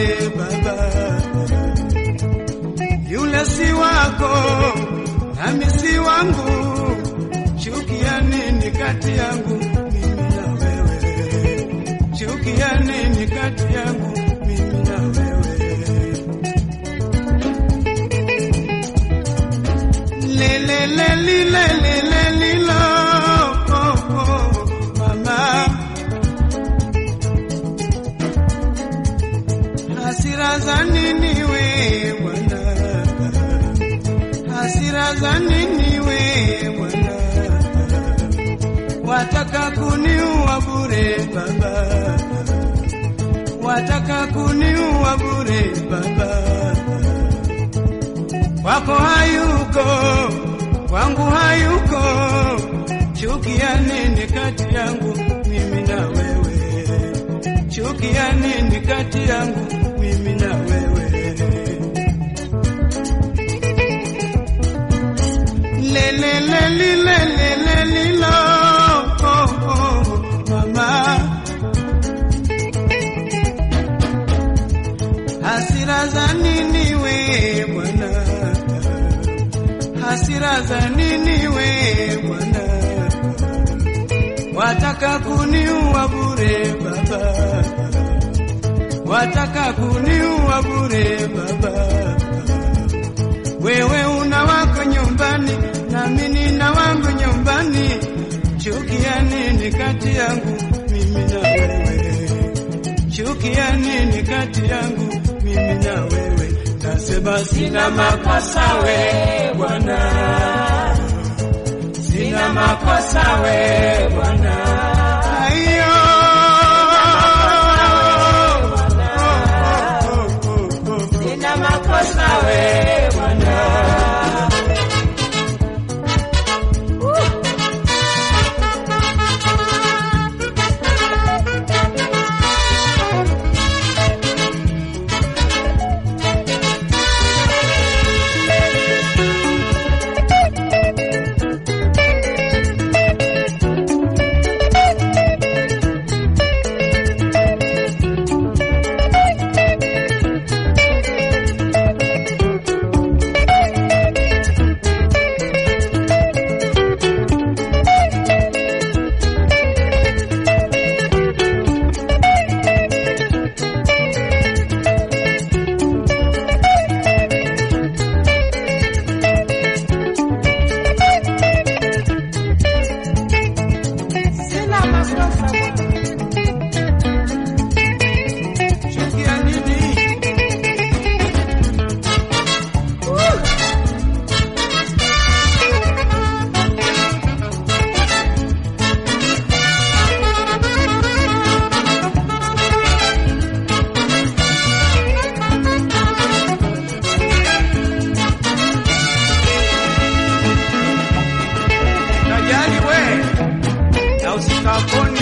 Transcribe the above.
bure baba, yule si wako nami si wangu, chukia nini kati yangu mimi na wewe? Chukia nini kati yangu mimi na wewe? Le le le li le le le li lo oh, oh, mama, hasira za nini we bwana? Hasira za nini we bwana? Wataka kuniua bure baba, wataka kuniua bure baba kwako hayuko, kwangu hayuko. Chukia nini kati yangu mimi na wewe? Chukia nini kati yangu mimi na wewe? Le le le li le le le li lo oh, oh, mama Hasira za nini we bwana? Hasira za nini we bwana? Wataka kuniua bure baba, wataka kuniua bure baba. Wewe una wako nyumbani, nami nina wangu nyumbani. Chukia nini kati yangu mimi na wewe? Chukia nini kati yangu mimi na wewe? Nasema sina makosa we Bwana, sina makosa we Bwana. Aiyo. Oh, oh, oh, oh, oh. Sina makosa we Bwana. Sina makosa Bwana. Chukia nini? Najali we na usikaponi